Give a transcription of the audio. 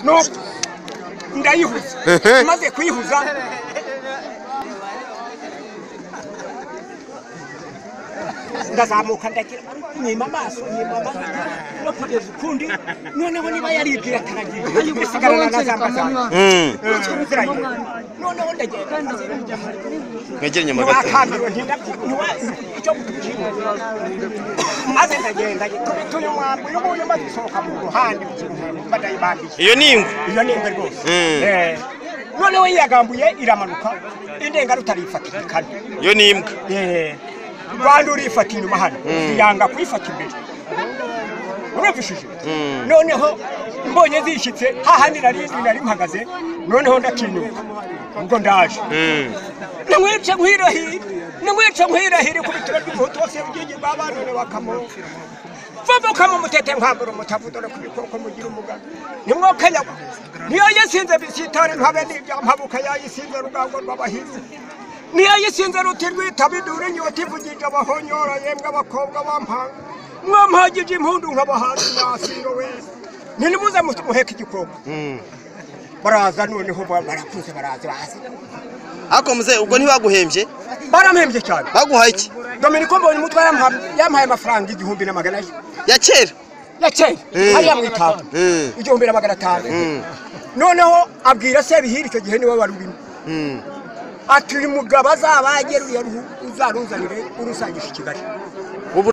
no ndayihuza Ehe. maze kuyihuza ndazamuka ndagira nyima amaso nyima amaso no kugeza ukundi noneho niba yaribwira ataragiye gusigarana na za mbazamba Mm. noneho ndagenda mwegere Nyamagabe ntiwakambirwe ntiwakambirwe icyo kutugira maze ndagenda tuyu mwambi uyu nguyu maze usohoka mu ruhande mba ndayibangije iyo ni ingwe iyo ni ingwe rwose Mm. Eh. noneho yiyagambuye iramanuka indengarutare ifatira kane iyo ni imbwa rwanda urifata inyuma hano yanga kuyifata imbere urumvishije noneho mbonye zishyitse hahandi nari nari mpagaze noneho ndatinyuka ubwo ndaje nimwice nkwirahire nimwice nkwirahire ku bitaro by'umuhutu wose ubwingi bwa banone wakamoko vumukamo umutete nkwambura umutavudore ku bikoko mugira umugaga nimwokayagwa niyo yisinze bisitari ntabe n'ibya mpabuka yayisinze rugango rw'abahinzi niyo yisinze ruti rwitaba idure inyota ivugije abahonyora yemwe abakobwa bampanga mwampagije impundu nk'abahanzi mwasiro wese ninimuze muheka igikoko baraza noneho barakuze baraza baza ariko muze ubwo ntibaguhembye barampembye cyane baguhaye iki dominiko mbonye umutwe yampaye amafaranga igihumbi na magana ane ya kera yakeye Mm. hariya mu itanu Mm. igihumbi na magana atanu noneho abwira sebihira icyo gihe niwe wari urimo ati uyu mugabo azaba yageruriye uzaruzanire urusangisha i kigali